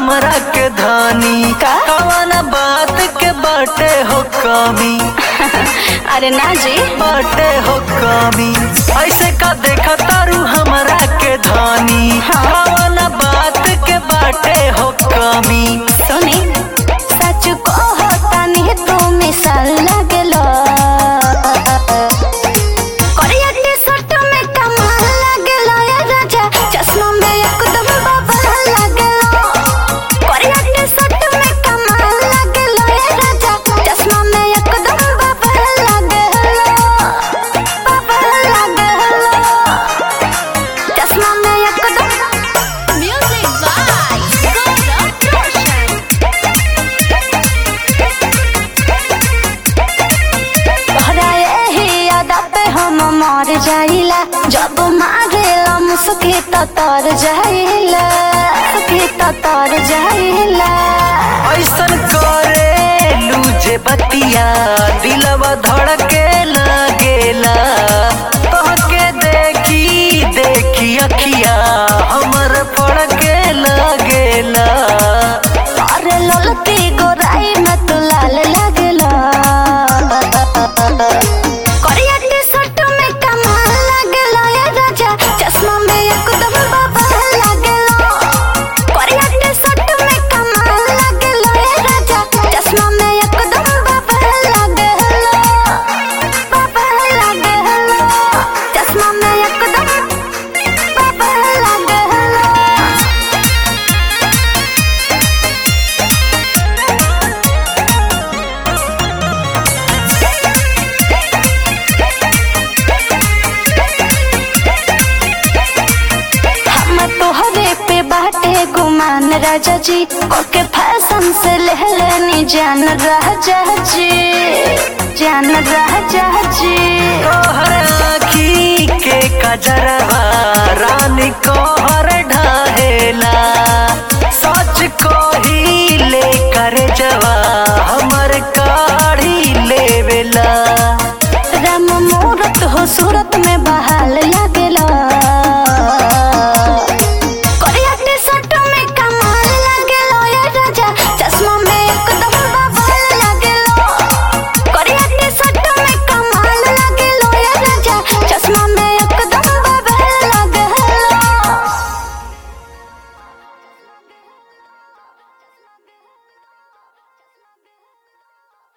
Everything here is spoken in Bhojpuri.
हमरा के धानी का? कवन बात के बाटे हो कमी अरे ना जी बाटे हो कमी ऐसे का देखा तारू हमरा के धानी हाँ। कवन बात के बाटे हो कमी सुनी सच को होता नहीं तू मिसाल लगलो करिया टी-शर्ट में कमाल लगलो ये राजा चश्मा में एकदम बाबा लगलो करिया टी-शर्ट में कमाल लगलो ये राजा चश्मा में एकदम बाबा लगलो बाबा लगलो चश्मा में एकदम म्यूजिक बाय गौरव रोशन तोहरा यही यादा पे हम मर जाइला जब मारेला मुस्की तो तर जाइला मुस्की तो तर जाइला ऐसन करे लूजे बतिया दिलवा धड़के लागेला तोहके देखी देखी अखिया हमर फड़के लागेला अरे ललती गोराई में तू लाल लगला करिया टी-शर्ट में कमाल लगला ये राजा चश्मा में एकदम बाबा लगला करिया टी-शर्ट में कमाल लगला ये राजा चश्मा में एकदम बाबा लगला बाबा लगला चश्मा में एकदम बाबा लगला हम तोहरे पे बाटे गुमान राजा जी ओके फैशन से ले लेनी जान राजा जी जान राजा जी तोहर आखी के कजरवा रानी कोहर